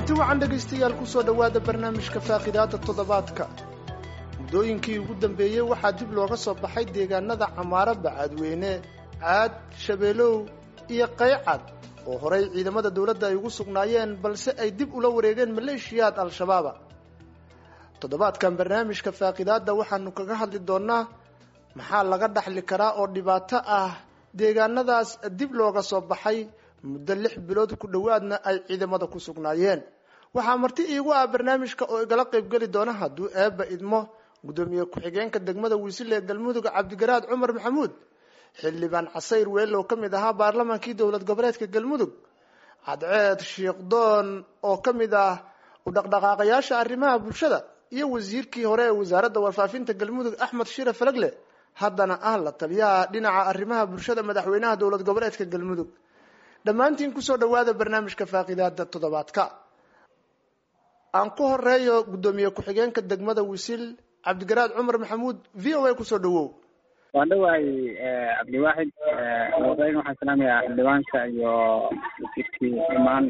kulanti wacan dhegaystayaal kusoo dhowaada barnaamijka faaqidaada toddobaadka muddooyinkii ugu dambeeyey waxaa dib looga soo baxay deegaanada camaaro bacaadweyne caad shabeelow iyo qaycad oo horay ciidamada dowladda ay ugu sugnaayeen balse ay dib ula wareegeen maleeshiyaad al-shabaaba toddobaadkan barnaamijka faaqidaadda waxaanu kaga hadli doonnaa maxaa laga dhaxli karaa oo dhibaato ah deegaanadaas dib looga soo baxay muddo lix bilood ku dhowaadna ay ciidamada ku sugnaayeen waxaa marti iigu ah barnaamijka oo igala qaybgeli doona hadduu eebba idmo guddoomiye ku-xigeenka degmada wiisile ee galmudug cabdigaraad cumar maxamuud xildhibaan casayr weelow ka mid ahaa baarlamaankii dowlad goboleedka galmudug cadceed shiikhdoon oo ka mid ah u dhaqdhaqaaqayaasha arrimaha bulshada iyo wasiirkii hore ee wasaaradda warfaafinta galmudug axmed shire falagle haddana ah la taliyaha dhinaca arrimaha bulshada madaxweynaha dowlad goboleedka galmudug dhammaantiin kusoo dhowaada barnaamijka faaqidaada toddobaadka aan ku horeeyo guddoomiye ku-xigeenka degmada wisil cabdigaraad cumar maxamuud v o a kusoo dhawow waan dhawahay cabdiwaaxid horeyn waxaan salaamayaa xildhibaanka iyo wasiirkii imaan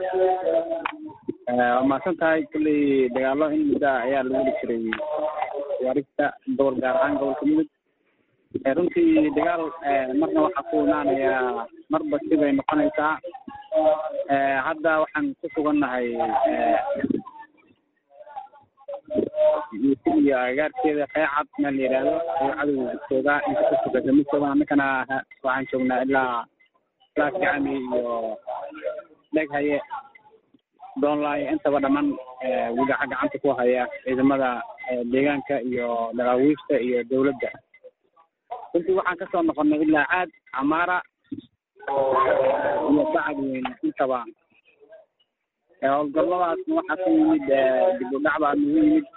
waa mahadsan tahay kulley dagaalo in muddo ayaa lagu heli jiray waarista gobol gaar ahaan gobolka mudug runtii dagaal marna waxaa ku imaanayaa marba sibay noqonaysaa hadda waxaan ku sugannahay iyo agaarkeeda qeecad meel la yidhaahdo ayuu cadow joogaa inta ka sugaysa mid joogan annakana waxaan joognaa ilaa ilaa kicami iyo dheg haye doonlaay intaba dhammaan wigaca gacanta ku haya ciidamada deegaanka iyo dhaqaawiifta iyo dawladda runtii waxaan kasoo noqonnay ilaa caad camaara iyo bacad weyne intaba howlgalladaasna waxaa ku yimid dib u dhac baa nagu yimid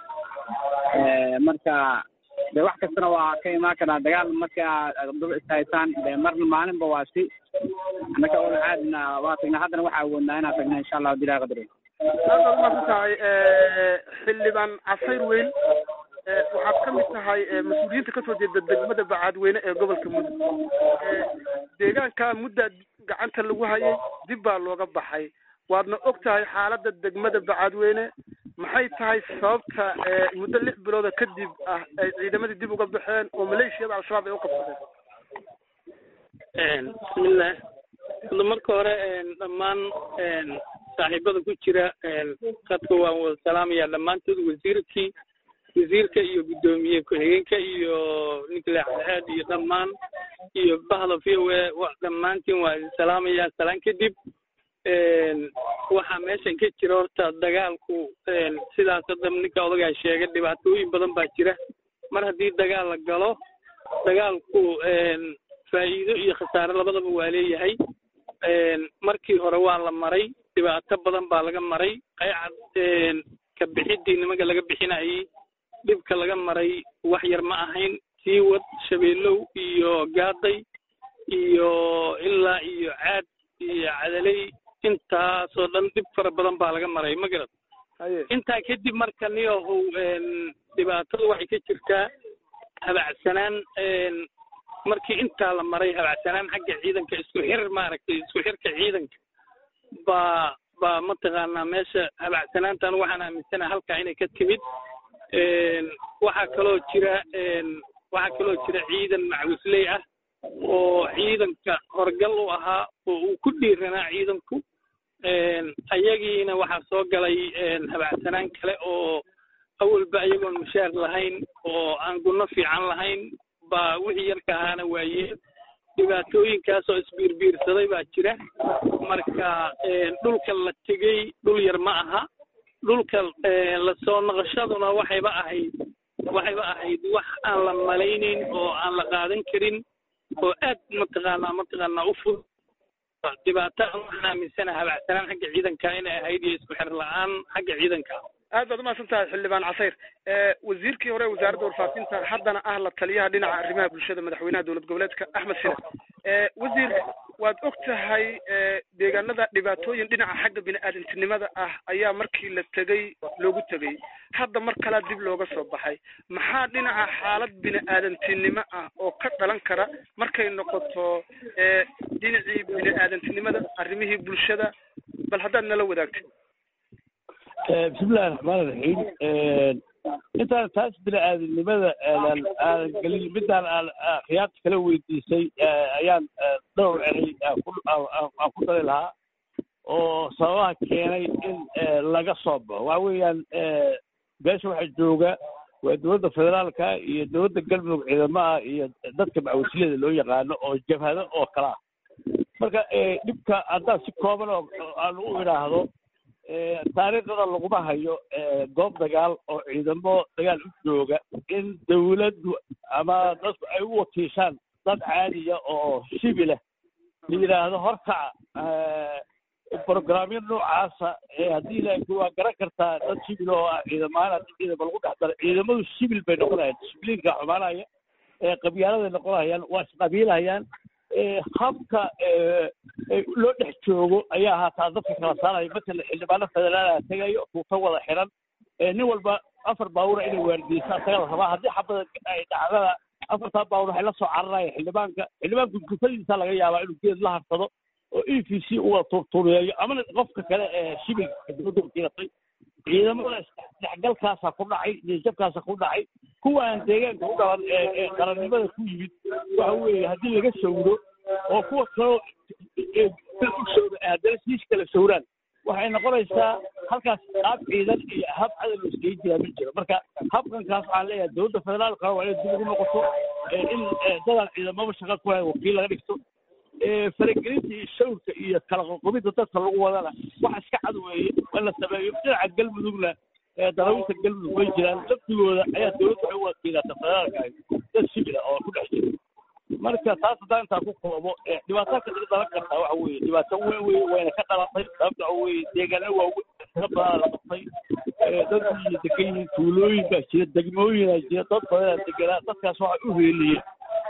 marka de wax kastana waa ka imaan karaa dagaal marka daba ishaysaan de marna maalinba waa si annaka ola caadina waa tagnaa haddana waxaa awoodnaa inaan tagna insha allahu dilaa qadri aad baad umaasan tahay xildhibaan casayr weyn waxaad ka mid tahay mas-uuliyiinta kasoo jeeda degmada bacaadweyne ee gobolka mudug deegaanka mudda gacanta lagu hayay dib baa looga baxay waadna og tahay xaaladda degmada bacaadweyne maxay tahay sababta muddo lix bilooda kadib ah ay ciidamadii dib uga baxeen oo maleeshiyada al-shabaab ay u qabsadeen bismillah hadda marka hore dhammaan saaxiibada ku jira khadka waan wada salaamayaa dhammaantood wasiirkii wasiirka iyo guddoomiye ku-xigeenka iyo ninkle cadceed iyo dhammaan iyo bahda v o a dhammaantiin waa idin salaamayaa salaan kadib waxaa meeshan ka jira horta dagaalku sidaas hadda ninka odagaa sheegay dhibaatooyin badan baa jira mar haddii dagaal la galo dagaalku faa'iido iyo khasaare labadaba waa leeyahay markii hore waa la maray dhibaato badan baa laga maray qaycad ka bixiddii nimanka laga bixinayay dhibka laga maray wax yar ma ahayn siiwad shabeelow iyo gaaday iyo ilaa iyo caad iyo cadaley intaasoo dhan dhib fara badan baa laga maray ma garad intaa kadib marka niyahow dhibaatada waxay ka jirtaa habacsanaan markii intaa la maray habacsanaan xagga ciidanka isku xir maaragtay isku xirka ciidanka baa baa mataqaanaa meesha habacsanaantan waxaan aaminsanaha halkaa inay ka timid waxaa kaloo jira waxaa kaloo jira ciidan macwisley ah oo ciidanka horgal u ahaa oo uu ku dhiiranaa ciidanku ayagiina waxaa soo galay habacsanaan kale oo awalba ayagoon mushaar lahayn oo aan gunno fiican lahayn baa wixii yarka ahaana waayeen dhibaatooyinkaasoo isbiirbiirsaday baa jira marka dhulka la tegey dhul yar ma aha dhulka lasoo noqoshaduna waxayba ahayd waxayba ahayd wax aan la malaynayn oo aan la qaadan karin oo aad mataqaanaa mataqaanaa u fud dhibaato waxaan aaminsana habacsanaan xagga ciidanka inay ahayd iyo isku xir la-aan xagga ciidanka aad baad umahadsan tahay xildhibaan casayr wasiirkii hore wasaaradda warfaafinta haddana ah la taliyaha dhinaca arrimaha bulshada madaxweynaha dowlad goboleedka axmed shine wasiir waad og tahay deegaanada dhibaatooyin dhinaca xagga bini-aadantinimada ah ayaa markii la tegey loogu tegey hadda mar kalea dib looga soo baxay maxaa dhinaca xaalad bini-aadantinimo ah oo ka dhalan kara markay noqoto dhinacii bini-aadantinimada arrimihii bulshada bal haddaad nala wadaagtid bismillahi raxmaan raxiim intaan taas bini-aadamnimada aanan aanan gelin midaan aan khiyaarta kala weydiisay ayaan dhowr eray aan ku dari lahaa oo sababaha keenay in laga soo baxo waxa weeyaan beesha waxaa jooga waa dowladda federaalka iyo dowladda galmudug ciidamaha iyo dadka macawisliyada loo yaqaano oo jabhado oo kala ah marka dhibka haddaan si kooban oo aan u idhaahdo taariikhdada laguma hayo goob dagaal oo ciidamo dagaal u jooga in dawladdu ama dadku ay u wakiishaan dad caadiya oo shibilah la yidhaahdo horkaca brograamyo noocaasa haddii laakiin waa garan kartaa dad shibil oo ah ciidamahaan haddii ciidama lagu dhex daro ciidamadu shibil bay noqonayaan dishibliinka xumaanaya qabyaaladay noqonayaan waa isqabiilhayaan habka loo dhex joogo ayaa haataa dadka kala saaraya matala xildhibaano federaala tegayo tuuta wada xiran nin walba afar baawura inay waardiyeysaan taga la rabaa haddii xabada ay dhacdada afartaa baawur waxay la soo cararaya xildhibaanka xildhibaanku gufadiisa laga yaabaa inuu geed la harsado oo e v c uga turtureeyo amana qofka kale ee shibilka dowladda wakiilatay ciidamada isdhexgalkaasa ku dhacay niyajabkaasa ku dhacay kuwa aan deegaanka u dhalan ee qarannimada ku yimid waxa weeye haddii laga sawiro oo kuwa kaloo u sawra haddana siis kala sawraan waxay noqonaysaa halkaas qaab ciidan iyo hab cadal loo iskaga jiraa ma jiro marka habkankaas waxaan leeyahay dowladda federaalka waa inay dib ugu noqoto in dadaan ciidamaba shaqa ku hayn wakiil laga dhigto faragelinta iyo shawrka iyo kala qoqobidda dadka lagu wadana wax iska cad weeye in la sameeyo dhinaca galmudugna darawiinta galmudug way jiraan laftigooda ayaa dowladda waxay u wakiilata federaalka ahi dad shibila oo ku dhex jira marka taas haddaan intaa ku koobo dhibaato ka dhalan kartaa waxa weeye dhibaato weyn wey wayna ka dhalatay sababta waxa weeye deegaano waaweyn tira badan la qabtay dad iyo degan yihiin tuulooyin baa jira degmooyinaa jira dad badanaa deganaa dadkaas waxay u heeliyeen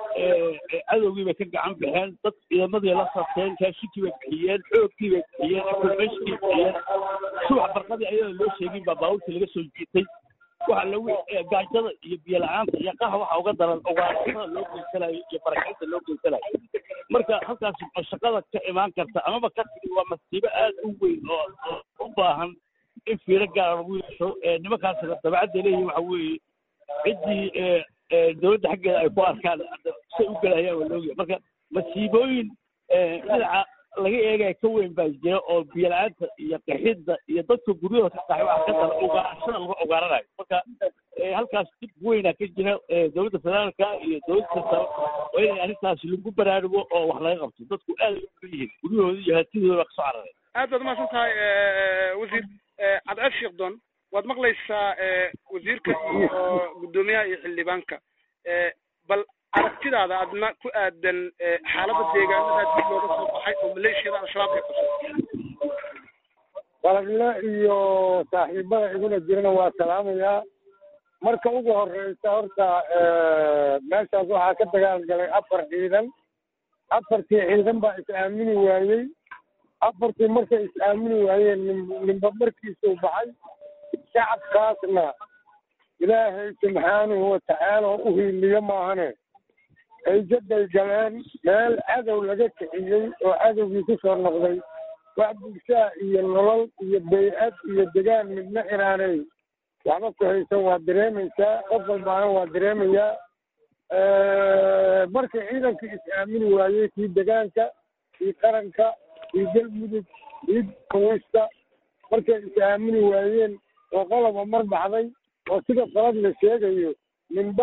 cadowgii bay ka gacan baxeen dad ciidamadii la sarteen kaashikii bay bixiyeen xoogkii bay bixiyeen informationkii bixiyeen subax barqadii ayadoo loo sheegin baa baabuurtii laga soo jiitay waxa lagu gaajada iyo biyo la-aanta iyo qaha waxa uga daran ugaartada loo geysanayo iyo barakinta loo geysanayo marka halkaas shaqada ka imaan karta amaba ka tigi waa masiibo aad u weyn oo u baahan in fiiro gaara lagu yeesho nimankaasina dabacadda leeyihin waxa weeye ciddii dowladda xaggeeda ay ku arkaan say u gelayaan waa loogiya marka masiibooyin dhinaca laga eegaya ka weyn baa jira oo biyo-la-aanta iyo qixidda iyo dadka guryahooda ka qaxay waxa ka dara ugaarashada lagu ugaaranayo marka halkaas dib weynaa ka jira dowladda federaalka iyo dowladda sare waa inay arrintaas lagu baraarugo oo wax laga qabto dadku aad ay u yihiin guryahooda iyo hatidooda baa kasoo cararay aad baad umahadsan tahay wasiir cadceed sheekdoon waad maqlaysaa wasiirka iyo guddoomiyaha iyo xildhibaanka bal aragtidaada adna ku aadan xaaladda deegaanada dib looga soo baxay oo maleeshiyada al-shabaab ay qabsay walagle iyo saaxiibada iguna jirana waa salaamayaa marka ugu horeysa horta meeshaas waxaa ka dagaal galay afar ciidan afartii ciidan baa is aamini waayey afartii markay is aamini waayeen ninba markiisuu baxay shacabkaasna ilaahay subxaanahu watacaala oo u hiiliyo maahane hayjaday galeen meel cadow laga kiciyey oo cadowgii ku soo noqday wax bulshaa iyo nolol iyo bay-ad iyo degaan midna inaanay waxba ku haysan waa dareemaysaa qof walbaana waa dareemayaa markii ciidankii is aamini waayey kii degaanka kii qaranka kii galmudug kii kawista markay is aamini waayeen oo qoloba mar baxday oo sida qalad la sheegayo ninba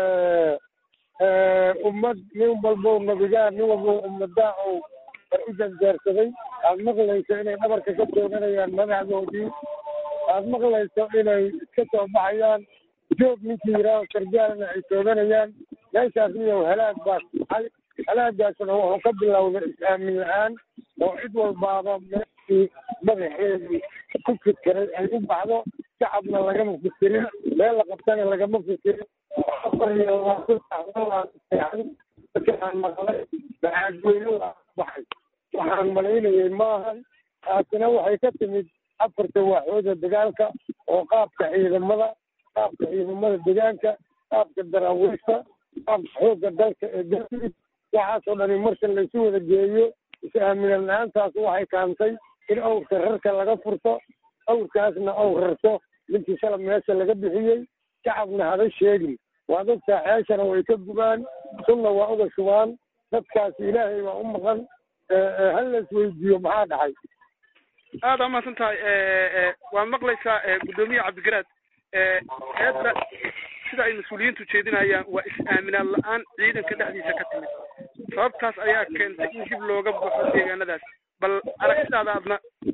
ummad nin walbow nabigaa nin walbow ummadaa ou war u janjeersaday aad maqlayso inay dhabarka ka tooganayaan madaxdoodii aad maqlayso inay iska soo baxayaan joog ninkii yidhaaho sargaalna ay tooganayaan meeshaas miyow halaag baa kacay halaagaasna wuxuu ka bilowday is-aamin la-aan oo cid walbaaba meeshii madaxeedii ku fikiray ay u baxdo shacabna lagama fikirin meel la qabtana lagama fikirin afar iyo labaatan markaan maqlay bacaadweyne waa baxay waxaan malaynayay maahan taasina waxay ka timid afarta waaxooda dagaalka oo qaabka ciidamada qaabka ciidamada degaanka qaabka daraawiista qaabka xoogga dalka ee galmudug waxaasoo dhani marka laysu wada geeyo is-aamina la-aantaas waxay kaantay in awrka rarka laga furto awrkaasna ou rarto ninkii shalab meesha laga bixiyey shacabna haba sheegin waad ogtaa ceeshana way ka gubaan sunna waa uga shubaan dadkaas ilaahay baa u maqan hal la isweydiiyo maxaa dhacay aada umahadsan tahay waa maqlaysaa guddoomiye cabdigaraad eedda sida ay mas-uuliyiintu jeedinayaan waa is-aaminaan la-aan ciidanka dhexdiisa ka timid sababtaas ayaa keentay in dib looga baxo deegaanadaas bal aragtidaada adna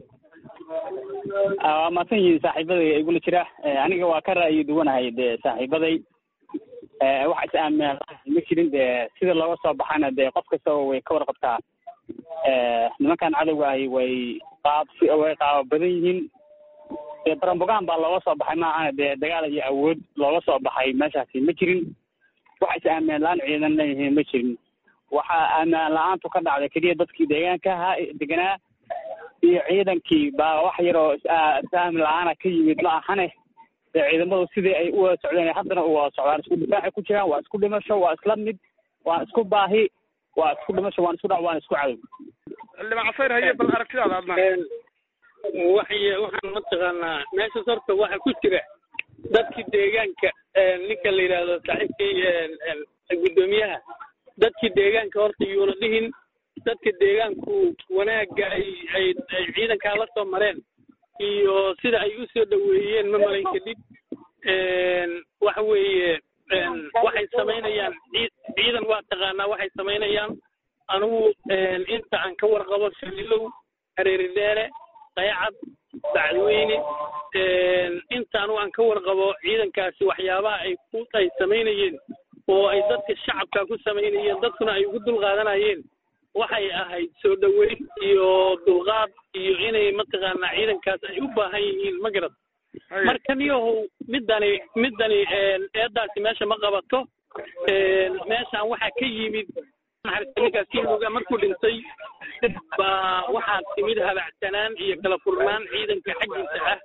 waa mahadsan yihiin saaxiibaday igula jira aniga waa ka ra'yi duwanahay dee saaxiibaday wax is-aaminaan ma jirin dee sida looga soo baxana dee qof kastaba way ka warqabtaa nimankan cadowga ahi way qaab way qaaba badan yihiin dee barambogaan baa looga soo baxay maahana dee dagaal iyo awood looga soo baxay meeshaasi ma jirin wax is aaminaan la-aan ciidan leeyihiin ma jirin waxaa aaminaan la-aantu ka dhacday keliya dadkii deegaanka ahaa deganaa iyo ciidankii baa wax yaroo is-aamin la-aana ka yimid ma ahane dee ciidamadu sidii ay u wada socdeen haddana u wada socdaan isku difaacay ku jiraan waa isku dhimasho waa isla mid waa isku baahi waa isku dhimasho waan isku dhac waan isku cadow xildhibaan casayr haye bal aragtidaada adna waxay waxaan mataqaanaa meeshaas horta waxa ku jira dadkii deegaanka ninka la yidhaahdo saaxiibkii guddoomiyaha dadkii deegaanka horta yuuna dhihin dadka deegaanku wanaagga ay ay ay ciidankaa la soo mareen iyo sida ay u soo dhoweeyeen ma malayn kadib waxa weeye waxay samaynayaan ciidan waa taqaanaa waxay samaynayaan anigu inta aan ka warqabo shalilow hareeri dheere qaycad bacdweyne inta anigu aan ka warqabo ciidankaasi waxyaabaha ay ku ay samaynayeen oo ay dadka shacabka ku samaynayeen dadkuna ay ugu dulqaadanayeen waxay ahayd soo dhoweyn iyo dulqaad iyo inay mataqaanaa ciidankaas ay u baahan yihiin ma garad marka niyahow midani midani eedaasi meesha ma qabato meeshaan waxaa ka yimid ninkaas kimuga markuu dhintay baa waxaa timid habacsanaan iyo kala furnaan ciidanka xaggiisa ah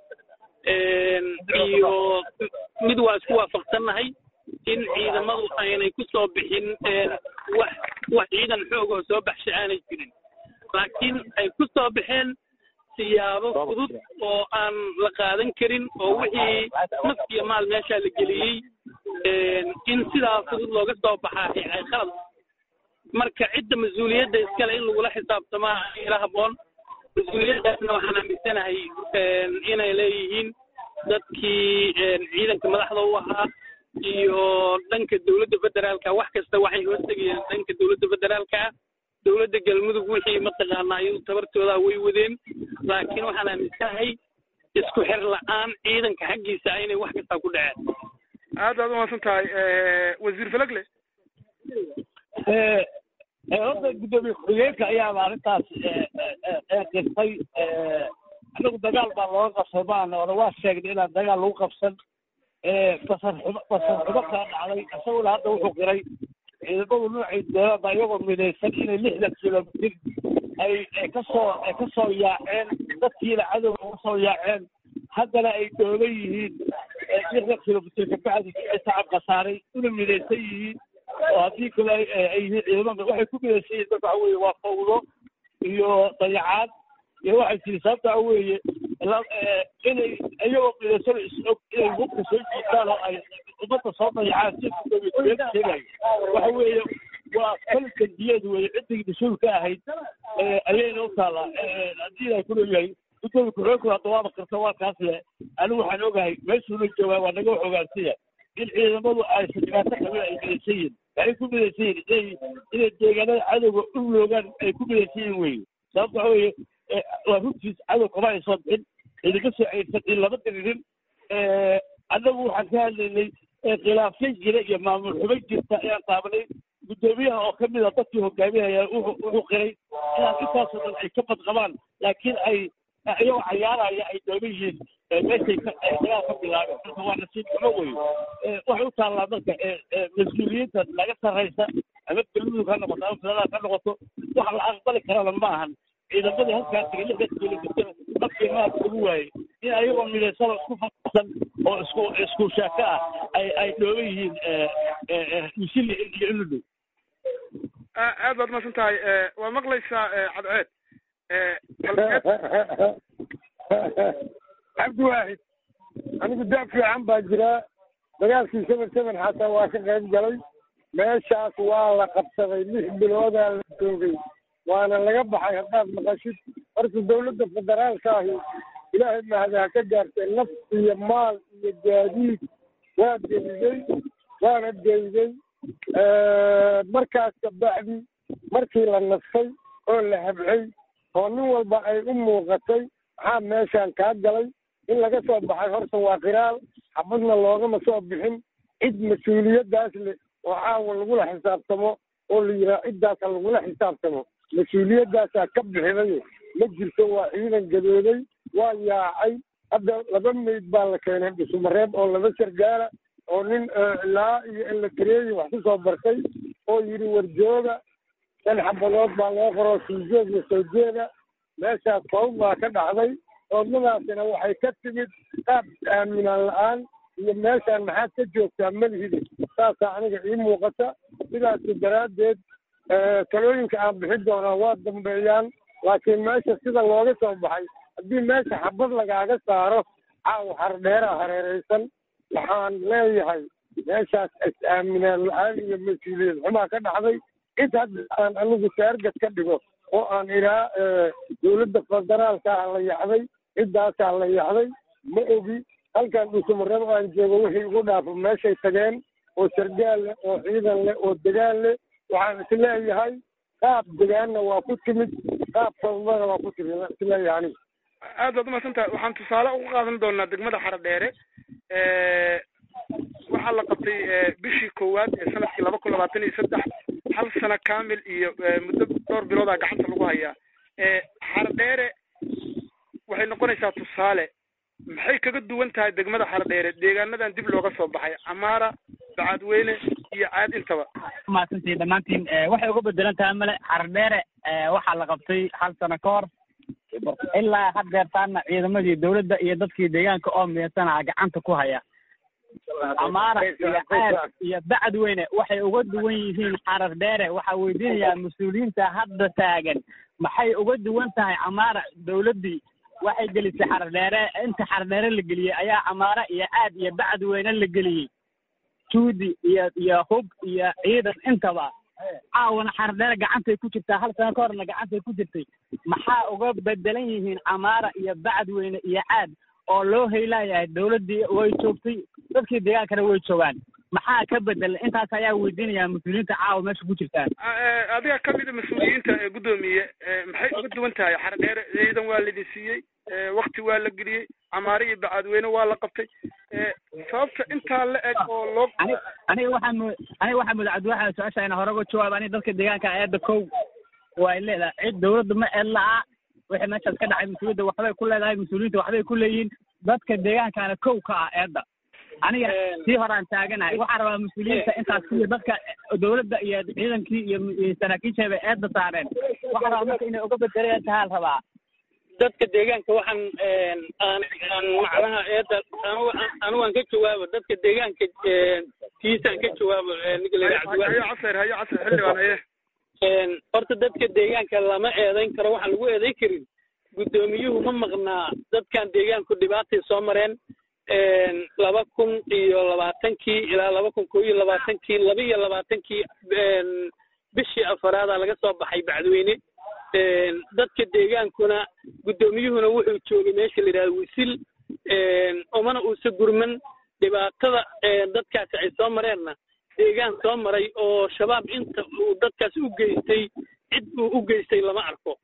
iyo mid waa isku waafaqsannahay in ciidamadu aynay ku soo bixin wax wax ciidan xoog oo soo baxsha aanay jirin laakiin ay ku soo baxeen siyaabo fudud oo aan la qaadan karin oo wixii naf iyo maal meeshaa la geliyey in sidaa fudud looga soo baxaa ay khalad marka cidda mas-uuliyadda iskale in lagula xisaabtamaa ila habboon mas-uuliyaddaasna waxaan aaminsanahay inay leeyihiin dadkii ciidanka madaxda u ahaa iyo dhanka dowladda federaalka wax kasta waxay hoostegayeen dhanka dowladda federaalka ah dowladda galmudug wixii mataqaanaa iyadu tabartooda way wadeen laakiin waxaan aaminsanahay isku xir la-aan ciidanka xaggiisa inay wax kasta ku dhaceen aad baad umahadsan tahay wasiir falagle horta guddoomiye ku-xigeenka ayaaba arrintaas qirtay anagu dagaal baa looga qabsay maana ona waa sheegnay inaan dagaal lagu qabsan basar xumo basar xumo kaa dhacday isaguna hadda wuxuu qiray ciidamadu noocay doonaan baa iyagoo midaysan inay lixdan kilomitir ay ay kasoo ay kasoo yaaceen dadkiina cadowga uga soo yaaceen haddana ay doolan yihiin lixdan kilomitir kabacdi shacab khasaaray una midaysan yihiin oo haddii kale ay yihiin ciidamada waxay ku midaysan yihiin marka waxa weeye waa fawdo iyo dayacaad iyo waxay tiri sababta waxa weeye inay iyagoo midaysan is-og inay hubka soo jiitaan oo ay ummadda soo dayacaan si gudoomiye sheegayo waxa weeye waa kaliska diyeed weeye ciddii mas-uulka ahayd ayayna u taallaa haddii ay kuleeyahay gudoomiye ku-xigeenku hadda waaba qirta waa kaas le anigu waxaan ogahay meeshuuna joogaa waa naga wax ogaansiya in ciidamadu aysan dhibaato qabin ay midaysan yihin waxay ku midaysan yihin inay inay deegaanada cadowga u loogaan ay ku midaysan yihin weye sababta waxa weeye waa runtiis cadow kama ay soo bixin idinka soo ceyrsan in lama diririn annagu waxaan ka hadlaynay khilaafyan jira iyo maamul xumo jirta ayaan taabanay guddoomiyaha oo ka mid a dadkii hogaaminaya wuxuu qiray inaan intaasoo dhan ay ka badqabaan laakiin ay iyagoo cayaaraya ay dooman yihiin meeshay dagaal ka bilaabeen marka waa nasiib xumo wey waxay u taallaa marka mas-uuliyiinta laga sarraysa ama galmudug ha noqoto ama federaal ha noqoto wax la aqbali karana ma ahan ciidamadii halkaa tegay lixdan kilomitir markii maad ugu waayey in ayagoo midaysano isku fasan oo isku isku shaaka ah ay ay dhooban yihiin misili iyo iludow aad baad umahadsan tahay waa maqlaysaa cadceed cabdi waaxid anigu daa fiican baa jiraa dagaalkii seven seven xataa waa ka qayb galay meeshaas waa la qabsaday lix biloodaa la joogay waana laga baxay haddaad maqashid horta dawladda federaalka ahi ilaahay mahadaha ka gaartay naf iyo maal iyo gaadiid waa geliyey waana geyday markaas kabacdi markii la nastay oo la habcay oo nin walba ay u muuqatay maxaa meeshaan kaa galay in laga soo baxay horta waa qiraal xabadna loogama soo bixin cid mas-uuliyaddaas leh oo caawa lagula xisaabtamo oo la yidhaha ciddaasa lagula xisaabtamo mas-uuliyaddaasaa ka bixiday ma jirto waa ciidan gadooday waa yaacay hadda laba meyd baa la keenay dhusumareeb oo laba sargaala oo nin ilaa iyo elatareeyi wax ku soo bartay oo yidhi warjooga shan xabadood baa loo qoroo siijeed iyo soo jeeda meeshaas koob baa ka dhacday oodnadaasina waxay ka timid qaab aaminaan la-aan iyo meeshaan maxaad ka joogtaa malhidi saasaa aniga ii muuqata sidaasi daraaddeed talooyinka aan bixin doonaa waa dambeeyaan laakiin meesha sida looga soo baxay haddii meesha xabad lagaaga saaro caawa hardheeraa hareeraysan waxaan leeyahay meeshaas is-aaminaan la-aan iyo mas-uuliyad xumaa ka dhacday cid hadda aan anigu saargad ka dhigo oo aan idhaa dawladda federaalka ah la yaxday ciddaasaa la yaxday ma ogi halkan dhusumareeb aan joogo wixii ugu dhaafo meeshay tageen oo sargaal leh oo ciidan leh oo degaan leh waxaan isleeyahay qaab degaanna waa ku timid qaab sababana waa ku timid isleeyahay aniga aad baad umahadsan tahay waxaan tusaale uga qaadan doonaa degmada xaradheere waxaa la qabtay bishii koowaad ee sanadkii laba kun labaatan iyo saddex hal sano kamil iyo muddo dhowr biloodaa gacanta lagu hayaa xaradheere waxay noqonaysaa tusaale maxay kaga duwan tahay degmada xaradheere deegaanadan dib looga soo baxay camaara bacadweyne iyo caad intaba mahadsantihin dhammaantiin waxay uga bedelan tahay male xaradheere waxaa la qabtay hal sano ka hor ilaa haddeertaana ciidamadii dawladda iyo dadkii deegaanka oo miyasanaa gacanta ku haya amaara iyo caad iyo bacadweyne waxay uga duwan yihiin xarar dheere waxaa weydiinayaa mas-uuliyiinta hadda taagan maxay uga duwan tahay camaara dawladdii waxay gelisay xarar dheere inta xarar dheere la geliyey ayaa camaara iyo caad iyo bacadweyne la geliyey juudi iyo iyo hub iyo ciidan intaba caawana xarar dheere gacantay ku jirtaa hal sano ka horna gacantay ku jirtay maxaa uga bedelan yihiin camaara iyo bacadweyne iyo caad oo loo haylayahay dawladdii way joogtay dadkii deegaankana way joogaan maxaa ka bedel intaas ayaa weydiinayaa mas-uuliyiinta caawa meesha ku jirtaan adiga kamida mas-uuliyiinta ee guddoomiye maxay uga duwan tahay xaradheere ciidan waa laidin siiyey wakti waa la geliyey camaare iyo bacadweyne waa la qabtay sababta intaa la eg oo loo ani aniga waxaa mu aniga waxaa muda cabdiwaxa su-aasha ina hore uga jawaab aniga dadka deegaanka eedda kow way leedahay cid dawladda ma eed la'a wixii meeshaas ka dhacay mas-uuliyadda waxbay ku leedahay mas-uuliyiinta waxbay ku leeyihiin dadka deegaankaana kow ka ah eedda aniga sii horaan taaganahay waxaa rabaa mas-uuliyiinta intaas kuwii dadka dawladda iyo ciidankii iyo saraakiisheeba eedda saareen waxaa rabaa marka inay uga bedelayaan tahaa la rabaa dadka deegaanka waxaan aan aan macnaha eedda anigu anigu aan ka jawaabo dadka deegaanka kiisaan ka jawaabo ninka la yidhaha cabdiwaxid hayo casir hayo casir xildhibaan haye horta dadka deegaanka lama eedayn karo waxaan lagu eedayn karin guddoomiyuhu ma maqnaa dadkan deegaanku dhibaatay soo mareen laba kun iyo labaatankii ilaa laba kun koo iyo labaatankii laba iyo labaatankii bishii afaraada laga soo baxay bacdweyne dadka deegaankuna guddoomiyuhuna wuxuu joogay meesha la yidhahdo wisil umana uusa gurman dhibaatada dadkaasi ay soo mareenna deegaan soo maray oo shabaab inta uu dadkaas u geystay cid uu u geystay lama arko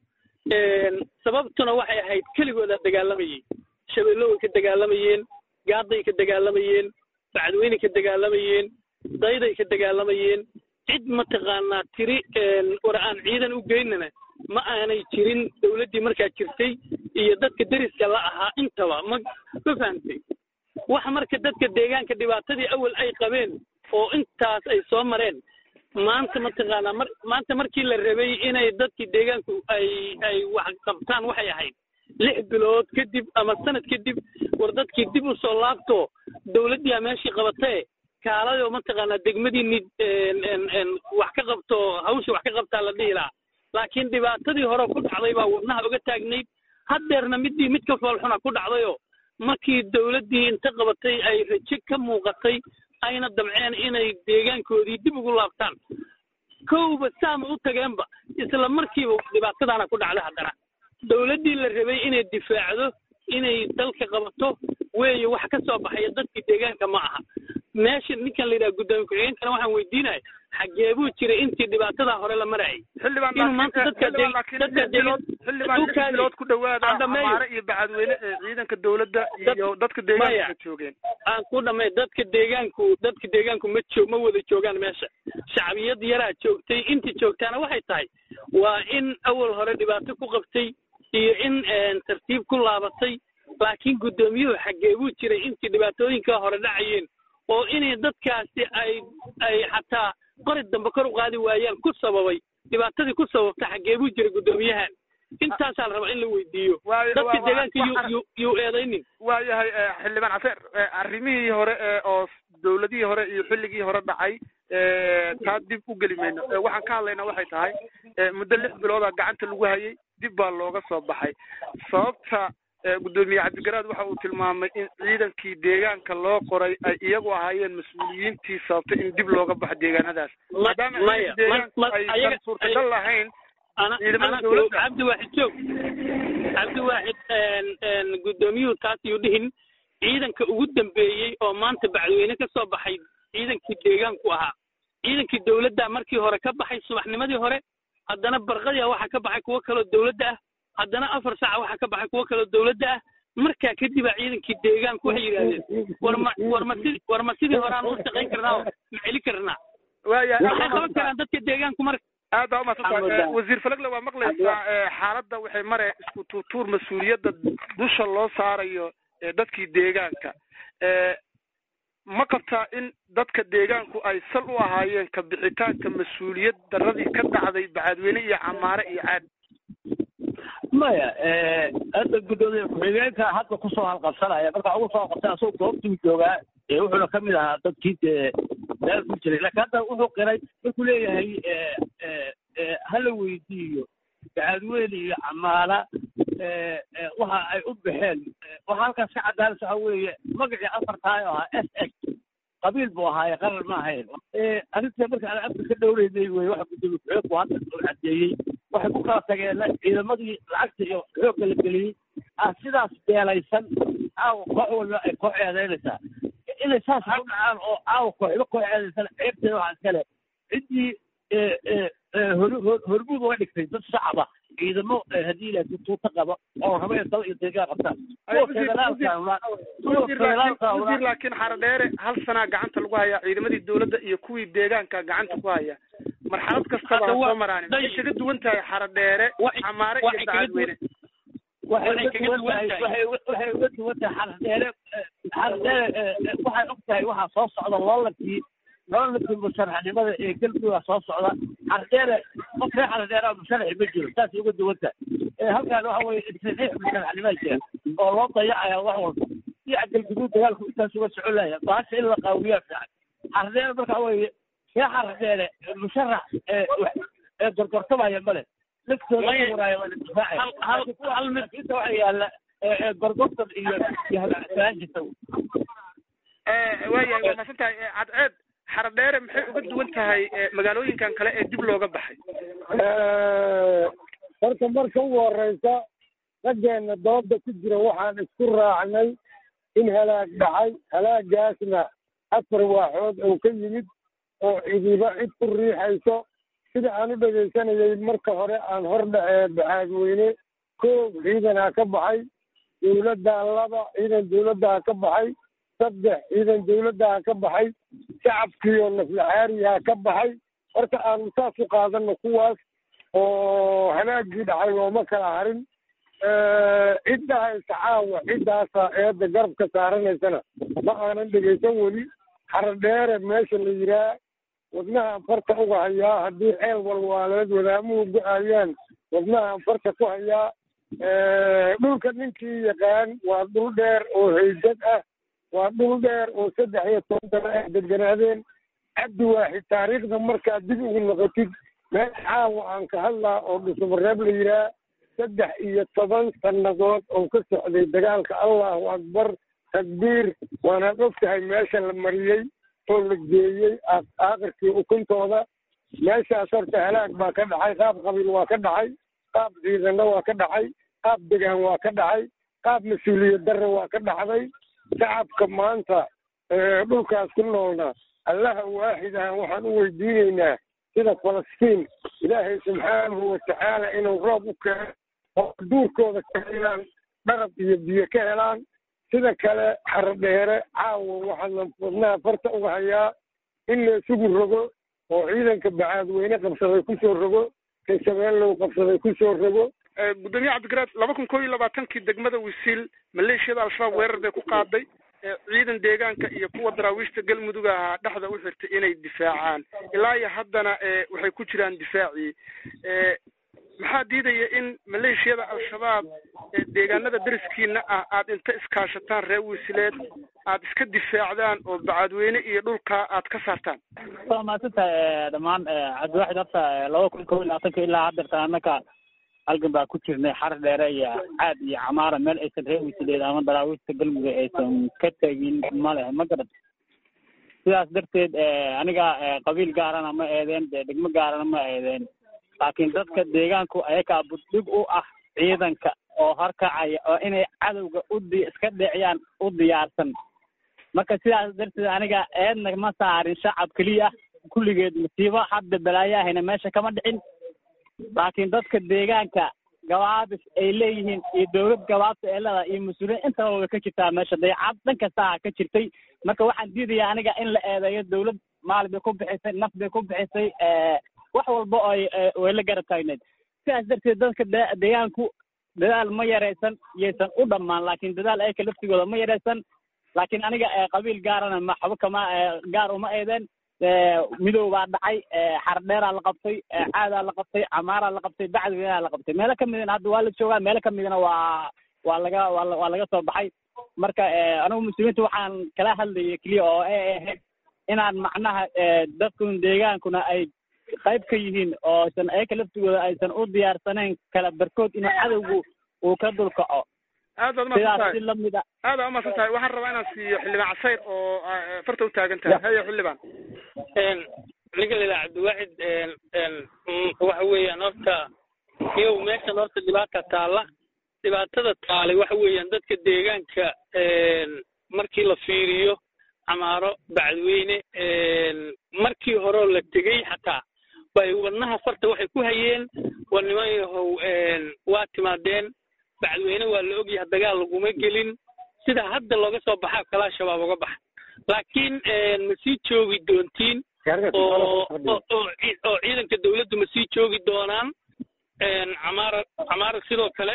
sababtuna waxay ahayd keligoodaa dagaalamayey shabeelloway ka dagaalamayeen gaaday ka dagaalamayeen bacdweyney ka dagaalamayeen dayday ka dagaalamayeen cid mataqaanaa tiri war aan ciidan u geynana ma aanay jirin dawladdii markaa jirtay iyo dadka deriska la ahaa intaba ma ma fahamtay waxa marka dadka deegaanka dhibaatadii awal ay qabeen oo intaas ay soo mareen maanta mataqaanaa mar maanta markii la rabay inay dadkii deegaanku ay ay wax qabtaan waxay ahayd lix bilood kadib ama sanad kadib war dadkii dib u soo laabto dawladdiiaa meeshii qabatee kaaladoo mataqaanaa degmadiini wax ka qabto hawsha wax ka qabtaa la dhihi lahaa laakiin dhibaatadii hore ku dhacday baa wadnaha uga taagnayd haddeerna midii mid ka foolxuna ku dhacdayoo markii dowladdii inta qabatay ay rajo ka muuqatay ayna damceen inay deegaankoodii dib ugu laabtaan kowba saama u tageenba isla markiiba dhibaatadaana ku dhacda haddana dowladdii la rabay inay difaacdo inay dalka qabato weeye wax ka soo baxaya dadkii deegaanka ma aha meesha ninkan la yidhaha guddoomiye ku-xigeenkana waxaan weydiinaya xagee buu jiray intii dhibaatadaa hore la marayay xildhibaan inuu maanta dadka xildhibaan laakiin dadka lix bilood xildhibaan lix dhulkaadii- bilood ku dhawaada aan dhameeyo. amaare iyo bacadweyne ee ciidanka dowladda iyo dadka Maya. deegaanka joogeen aan ku dhamay dadka deegaanku dadka deegaanku ma joog ma wada joogaan meesha shacbiyad yaraa joogtay intii joogtaana waxay tahay waa in awal hore dhibaato ku qabtay iyo in een, tartiib ku laabatay laakiin guddoomiyuhu xagee buu jiray intii dhibaatooyinka hore dhacayeen oo inay dadkaasi ay ay xataa qori dambe kor u qaadi waayaan ku sababay dhibaatadii ku sababta xagee buu jiray guddoomiyahan intaasaa la rabaa in la weydiiyo Waayo- dadka waa- waa- deegaanka yuu- waxa- yuu yuu eedaynin waayahay eh, xildhibaan caseer eh, arrimihii hore ee oo dowladihii hore iyo xilligii hore dhacay eh, taa dib u geli mayno Eh, waxaan ka hadlaynaa waxay tahay eh, muddo lix biloodaa gacanta lagu hayay dib baa looga soo baxay sababta eh, guddoomiye cabdigaraad waxa uu tilmaamay in ciidankii deegaanka loo qoray ay iyagu ahaayeen mas-uuliyiintii sababtay in dib looga baxo deegaanadaas Ma- maadaama maya, ciidanka deegaanku ma- ma- aysan ayaga- suurtagal lahayn ana ciidamada ana dowladda. cabdi waaxid joog cabdi waaxid een een guddoomiyuhu taas yuu dhihin ciidanka ugu dambeeyey oo maanta bacdweyne ka soo baxay ciidankii deegaanku ahaa ciidankii dowladda markii hore ka baxay subaxnimadii hore haddana barqadia waxaa ka baxay kuwo kaloo dowladda ah haddana afar saaca waxaa ka baxay kuwo kaloo dowladda ah markaa kadibaa ciidankii deegaanku waxay yidhaahdeen war ma war ma sidii war ma sidii hore aan u shaqayn karnaa oo ma celi karnaa waayahay waxay qaban karaan dadka deegaanku marka aad baa umaadsantahay Xamuda. Eh, wasiir falagle waa maqlaysaa eh, xaaladda waxay mare isku tuutuur mas-uuliyadda dusha loo saarayo eh, dadkii deegaanka Eh, ma qabtaa in dadka deegaanku ay sal u ahaayeen ka bixitaanka mas-uuliyad daradii ka dhacday bacadweyne iyo camaare iyo caad maya hadda guddoomiye ku-xigeenka hadda kusoo halqabsanaya marka ugu soo qabsan asagoo goobtuu joogaa ee wuxuuna ka mid ahaa dadkii dee meel ku jiray laakiin hadda wuxuu qiray markuu leeyahay eh, eh, eh, hala weydiiyo bacadweyne iyo camaala eh, eh, waxa ay u baxeen Eh, waxaa halkaas ka cadaanas waxa weeye magacii afartaay oo ahaa s x qabiil buu ahaaye qaran ma ahayn Eh, arrinta marka aan afka ka dhowreynay wey waxa guddoomiye ku-xigeenku hadda uu cadeeyey waxay ku kala tageen ciidamadii lacagta iyo xoogga la geliyey ah sidaas beelaysan caawa koox walba ay koox eedaynaysaa inay saas u dhacaan oo caawa kooxba koox eedaysan ceebteeda waxaa iskale ciddii eh, eh, eh, hor- hor- hormuud uga dhigtay dad shacaba ciidamo eh, haddii ilaahay tuuta qaba oo raba in dal iyo deegaan qabtaan kuwa federaalka una- kuwa wasiir federaalka laakiin- una- wasiir laakiin xaradheere hal sanaa gacanta lagu hayaa ciidamadii dowladda iyo kuwii deegaanka gacanta ku haya marxalad kastaba ha Hadda waa- soo maraanin day- waxay kaga duwan tahay xaradheere Waxay- camaare iyo waxay kaga bacadweyne waxay waxay uga kaga duwan duwan tahay tahay. waxay waxay uga duwan tahay xardheere xardheere waxay og tahay waxaa soo socda loolankii loolankii musharaxnimada ee galmudug soo socda xardheere qof reer xardheere musharaxi ma jiro saasay uga duwan tahay Eh, halkaan waxa weye intixiix musharaxnimada jira oo loo dayacaya wax walba si cadalguduud dagaalku intaas uga socon laya baasha in la qaawiyaa fiican xardheere marka waxa weye reer xardheere musharax ee ee gorgortamaya male laftooda Maya- waraayo waa la difaacaya hal hal hal mid inta waxa yaalla gorgortan iyo iyo halaagsanaan jirta Eh, waayahay waa masan tahay Eh, cadceed xaradheere maxay uga duwan tahay eh, magaalooyinkan kale ee dib looga baxay horta marka ugu horeysa raggeena dooda ku jira waxaan isku raacnay in halaag dhacay halaagaasna afar waaxood oo ka yimid oo cidiba cid ku riixayso sida aan u dhegaysanayay marka hore aan hor dhacee baxaadweyne koob ciidanaa ka baxay dowladdaa laba ciidan dowladdaa ka baxay saddex ciidan dowladdaa ka baxay shacabkiioo naflaxaariyaa ka baxay horta aanu saas u qaadano kuwaas oo halaagii dhacay looma kala harin ciddahaysa caawa ciddaasa eedda garabka saaranaysana ma aanan dhegaysan weli xaradheere meesha la yiraa wadnahaan farta uga hayaa haddii ceel walwaaleed wadaamuhu go-ayaan wadnahaan farta ku hayaa dhulka ninkii yaqaan waa dhul dheer oo haydad ah waa dhul dheer oo saddex iyo toban dana ay deganaadeen cabdi waaxid taariikhda markaad dib ugu noqotid meel caawa aan ka hadlaa oo dhusumareeb la yiraa saddex iyo toban sannadood oo ka socday dagaalka allahu akbar takbiir waanaad og tahay meesha la mariyey oo la geeyey aakhirkii ukuntooda meeshaas horta halaag baa ka dhacay qaab qabiil waa ka dhacay qaab ciidanna waa ka dhacay qaab degaan waa ka dhacay qaab mas-uuliyad darre waa ka dhacday shacabka maanta dhulkaas ku noolna allaha waaxidaha waxaan u weydiinaynaa sida falastiin ilaahay subxaanahu watacaala inuu roob u keeno oo duurkooda ka helaan dharab iyo biyo ka helaan sida kale xarodheere caawa waxaan wadnaha farta uga hayaa in la isugu rogo oo ciidanka bacaadweyne qabsaday kusoo rogo kayshabeellow qabsaday kusoo rogo gudoomiye cabdigaraad laba kun koo iyo labaatankii degmada wisiil maleeshiyada al-shabaab weerar bay ku qaaday ciidan deegaanka iyo kuwa daraawiishta galmudug ahaa dhexda u xirtay inay difaacaan ilaa iyo haddana waxay ku jiraan difaacii maxaa diidaya in maleeshiyada al-shabaab deegaanada dariskiina ah aad inta iskaashataan reer wisileed aad iska difaacdaan oo bacaadweyne iyo dhulka aad ka saartaan waa mahadsantahay dhammaan cabdiwaxid horta laba kun kow iyo labaatanka ilaa haddeerta annaka halgan baa ku jirnay xar dheere iyo caad iyo camaara meel aysan reer wisileed ama daraawiishta galmudug aysan ka tegin ma leh ma garat sidaas darteed aniga qabiil gaarana ma eedeen dee degmo gaarana ma eedeen laakiin dadka deegaanku ayakaa buddhig u ah ciidanka oo horkacaya oo inay cadowga udi iska dheeciyaan u diyaarsan marka sidaas darteed aniga eedna ma saarin shacab keliya kulligeed masiibo hadda balaayahayna meesha kama dhicin laakiin dadka deegaanka gabaabis ay leeyihiin iyo dowlad gabaabta ee leedahay iyo mas-uuliyiin intaba way ka jirtaa meesha dayacad dhan kastaa ka jirtay marka waxaan diidayaa aniga in la eedeeyo dowlad maal bay ku bixisay naf bay ku bixisay wax walba oo way la garab taagneed sidaas darteed dadka deegaanku dadaal ma yaraysan yaysan u dhammaan laakiin dadaal ayaka laftigooda ma yaraysan laakiin aniga qabiil gaarana ma xabo kama gaar uma eedeen midow baa dhacay xardheeraa la qabtay caadaa la qabtay camaaraa la qabtay bacdigaa la qabtay meelo kamidana hadda waa la joogaa meelo kamidana waa waa laga waa laga soo baxay marka anigu muslimiinta waxaan kala hadlayay keliya oo ay ahayd inaan macnaha dadkun deegaankuna ay qayb ka yihiin oo aysan ayaka laftigooda aysan u diyaarsanayn kala barkood inuu cadowgu uu ka dulkaco aad baad umahadsan sidaas tahay si lamid a aad baad umahadsan tahay waxaan rabaa inaan siiyo xildhibaan casayr oo farta u taagan tahay haye xildhibaan ninka la yidhaha cabdiwaxid waxa weeyaan horta iyow meeshan horta dhibaata taalla dhibaatada taalay waxa weeyaan dadka deegaanka markii la fiiriyo camaaro bacdweyne markii horeo la tegey xataa bay wadnaha farta waxay ku hayeen war niman yahow waa timaadeen bacdweyne waa la ogyahay dagaal laguma gelin sida hadda looga soo baxaa kalaa shabaab uga baxa laakiin ma sii joogi doontiin oo oo oo ci- oo ciidanka dawladdu ma sii joogi doonaan camaara camaara sidoo kale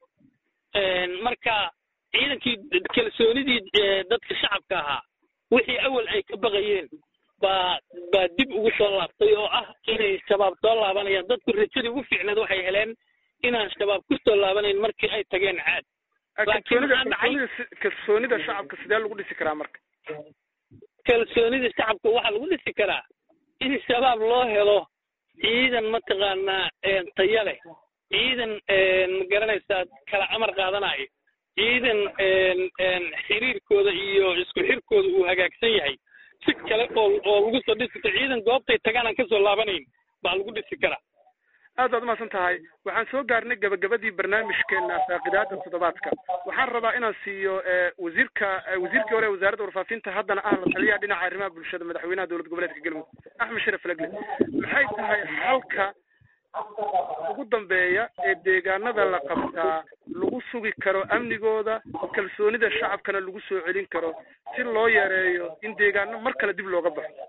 marka ciidankii kalsoonidii eh, dadka shacabka ahaa wixii awal ay ka baqayeen baa baa dib ugu soo laabtay oo ah inay shabaab soo laabanayaan dadku rajadii ugu fiicneed waxay heleen inaan shabaab ku soo laabanayn markii ay tageen caad Laakiin kalsoonida waxaa dhacay- kalsoonida si- kalsoonida shacabka sidee lagu dhisi karaa marka kalsoonida shacabka waxaa lagu dhisi karaa in shabaab loo helo ciidan mataqaanaa een, tayo leh ciidan een, ma garanaysaa kala amar qaadanayo ciidan een, een, xiriirkooda iyo isku xirkooda uu hagaagsan yahay si kale oo oo lagu soo dhisi karo ciidan goobtay tagaan aan kasoo laabanayn baa lagu dhisi karaa aad baad umahadsan tahay waxaan soo gaarnay gabagabadii barnaamijkeena faaqidaada toddobaadka waxaan rabaa inaan siiyo eh, wasiirka eh, wasiirkii hore ee wasaaradda warfaafinta haddana ah la taliyaha dhinaca arrimaha bulshada madaxweynaha dowlad goboleedka galmudug axmed sharaf lagle maxay tahay halka ugu dambeeya ee deegaanada la qabtaa lagu sugi karo amnigooda kalsoonida shacabkana lagu soo celin karo si loo yareeyo in deegaano mar kale dib looga baxo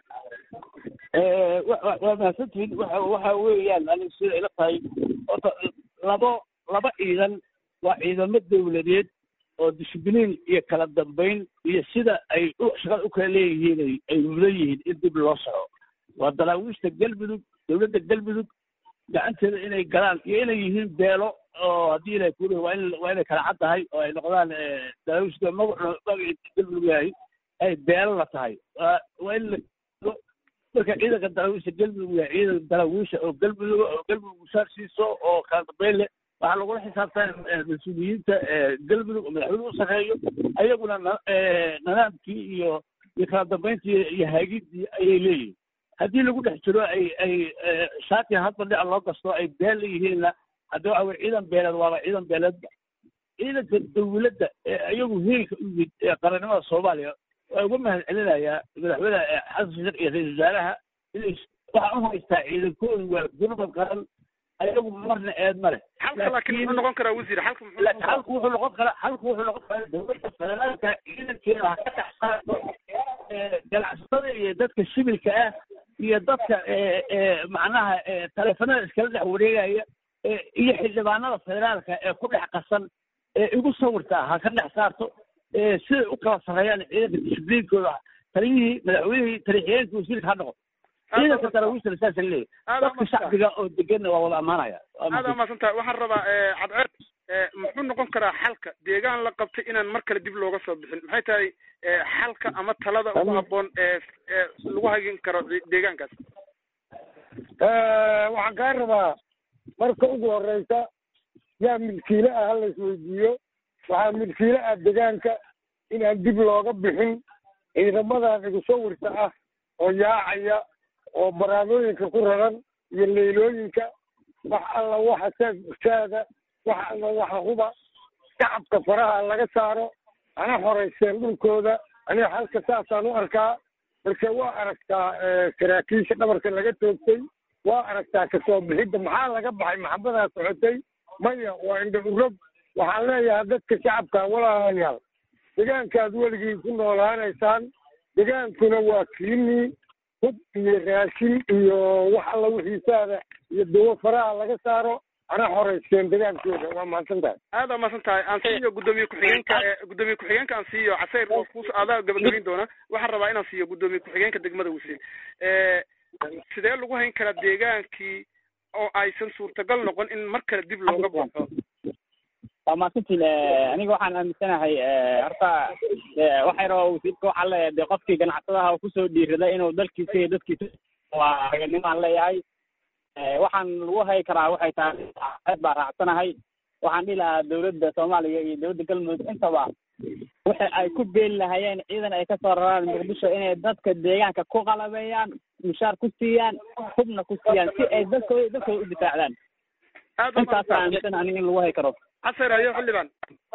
wa- wa- waa mahadsantihiin waxa waxa weeyaan aniga sida ila tahay horta labo laba ciidan waa ciidamo dawladeed oo discibliin iyo kala dambayn iyo sida ay u shaqada u kala leeyihiin ay- ay mudan yihiin in dib loo soco waa daraawiishta galmudug dowladda galmudug gacanteeda inay galaan iyo inay yihiin beelo oo haddii ilaahay kuleeyahay waa in waa inay kala cad tahay oo ay noqdaan eh, daraawiishta magacu magaciisa galmudug yahay ay beelo la tahay waa waa in la marka ciidanka daraawiisha galmudug yahay ciidan daraawiisha oo galmudug oo galmudug mushaar siiso oo kala dambeyn leh waxaa lagula xisaabtan mas-uuliyiinta galmudug oo madaxweyne u sarreeyo ayaguna nidaamkii iyo iyo kala dambayntii iyo haagidii ayay leeyihin haddii lagu dhex jiro ay ay shaati hadba dhinac loo gasto ay been leeyihiinna hadda waxa weye ciidan beeleed waaba ciidan beeleedba ciidanka dawladda ee iyagu heelka u yimid ee qarannimada soomaaliya waa uga mahad celinayaa madaxweyne xasan sheekh iyo ra-isul wasaaraha inay waxaa u haystaa ciidankoodu waa gurmad qaran ayagu marna eed ma leh xalka laakiin muxuu noqon karaa wasiir xalka muxuu noqon laakiin karaa halku wuxuu noqon karaa halku wuxuu noqon karaa dowladda federaalka ciidankeeda ha ka dhex saarto ganacsatada iyo dadka shibilka ah iyo dadka macnaha taleefanada iskala dhex wareegaya iyo xildhibaanada federaalka ee ku dhex qasan ee igu sawirta ha ka dhex saarto siday u kala sarreeyaan ciidanka dishibliinkooda taliyihii madaxweynihii taliixiyeenkii wasiirka ha noqo ciidanka daraawiishana saasa leeyahy dadka shacbiga oo deganna waa wada ammaanaya aad umaasan tahay waxaan rabaa cadceed muxuu noqon karaa xalka deegaan la qabtay inaan mar kale dib looga soo bixin maxay tahay xalka ama talada ugu habboon ee ee lagu hagin karo deegaankaas waxaan kaa rabaa marka ugu horeysa yaa milkiile ah hala isweydiiyo waxaa milkiile ah degaanka inaan dib looga bixin ciidamadan igu sawirta ah oo yaacaya oo baraamooyinka ku raran iyo leylooyinka wax alla waxa saad urtaada wax alla waxa huba shacabka faraha laga saaro ana horeyseen dhulkooda aniga halka saasaan u arkaa marka waa aragtaa saraakiisha dhabarka laga toogtay waa aragtaa kasoo bixidda maxaa laga baxay maxamadaa socotay maya waa indha urog waxaan leeyahay dadka shacabka walaalayaal degaankaad weligii ku noolaanaysaan degaankuna waa kiinii hub iyo raashin iyo wax alla wixiisaada iyo dawo faraha laga saaro ana horeyseen degaankooda waa mahadsan tahay aad aa mahadsan tahay aan siiyo guddoomiye ku-xigeenka guddoomiye ku-xigeenka aan siiyo casayr oo ku adaa gabagabayn doona waxaan rabaa inaan siiyo guddoomiye ku-xigeenka degmada wasiir sidee lagu hayn karaa deegaankii oo aysan suurtagal noqon in mar kale dib looga baxo waa mahadsantiin aniga waxaan aaminsanahay horta waxay rabaa wasiirka waxaa leeyahay dee qofkii ganacsadaha oo kusoo dhiirada inuu dalkiisa iyo dadkiisa waa raganimaan leeyahay waxaan lagu hayi karaa waxay tahay aad baa raacsanahay waxaan dhihi lahaa dawladda soomaaliya iyo dawladda galmudug intaba waxa ay ku beeli lahayeen ciidan ay kasoo raraan muqdisho inay dadka deegaanka ku qalabeeyaan mushaar ku siiyaan hubna ku siiyaan si ay dadkooda dadkooda u difaacdaan aad intaasa aaminsan aniga in lagu hayi karo casayr ayo xildhibaan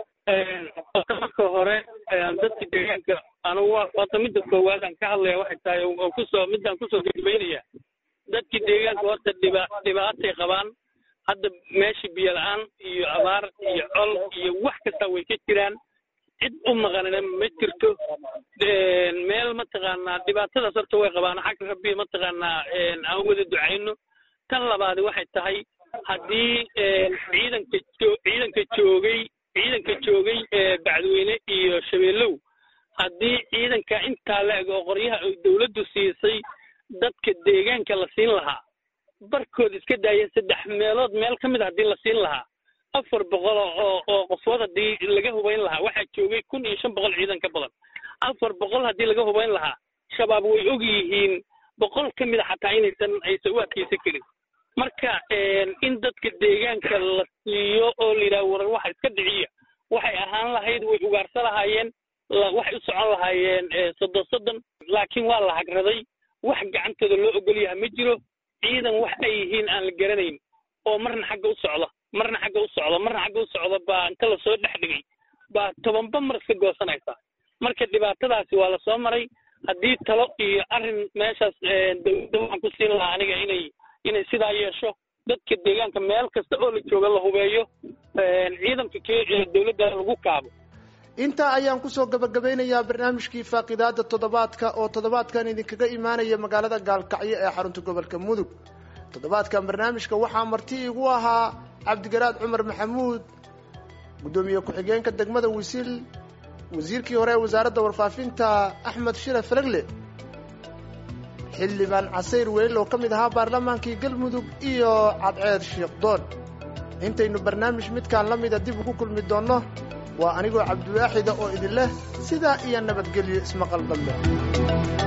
marka hore dadka deegaanka anugu wata midda koowaad aan ka hadlaya waxay tahay oo kusoo midaan kusoo gudbaynaya dadkii deegaanka horta dhiba dhibaatay qabaan hadda meesha biyo la-aan iyo abaar iyo col iyo wax kasta way ka jiraan cid u maqanina ma jirto meel mataqaanaa dhibaatadaas horta way qabaan xag rabbi mataqaanaa aan wada ducayno tan labaadi waxay tahay haddii ciidanka jo ciidanka joogay ciidanka joogay bacdweyne iyo shabeellow haddii ciidanka intaa la eg oo qoryaha ay dawladdu siisay dadka deegaanka la siin lahaa barkood iska daaya saddex meelood meel ka mid a haddii la siin lahaa afar boqol oo oo qofood haddii laga hubayn lahaa waxaa joogay kun iyo shan boqol ciidan ka badan afar boqol haddii laga hubayn lahaa shabaab way og yihiin boqol ka mid a xataa inaysan aysan u adkaysan karin marka in dadka deegaanka la siiyo oo la yidhaha warar waxa iska dhiciya waxay ahaan lahayd way ugaarsa lahaayeen waxay u socon lahaayeen soddon soddon laakiin waa la hagraday wax gacantooda loo ogol yaha ma jiro ciidan wax ay yihiin aan la garanayn oo marna xagga u socda marna xagga u socda marna xagga u socda baa inta lasoo dhex dhigay baa tobanba mar iska goosanaysa marka dhibaatadaasi waa lasoo maray haddii talo iyo arrin meeshaas dawladda waxaan ku siin lahaa aniga inay inay sidaa yeesho dadka deegaanka meel kasta oo la jooga la hubeeyo ciidanka k dawladda lagu kaabo intaa ayaan kusoo gabagabeynayaa barnaamijkii faaqidaada toddobaadka oo toddobaadkan idinkaga imaanaya magaalada gaalkacyo ee xarunta gobolka mudug toddobaadkan barnaamijka waxaa marti igu ahaa cabdigaraad cumar maxamuud guddoomiye ku-xigeenka degmada wisiil wasiirkii hore ee wasaaradda warfaafinta axmed shire faragle xildhibaan casayr welil oo ka mid ahaa baarlamaankii galmudug iyo cadceed shiikhdoon intaynu barnaamij midkaan la mida dib ugu kulmi doonno waa anigoo cabdiwaaxida oo idin leh sidaa iyo nabadgelyo ismaqal balle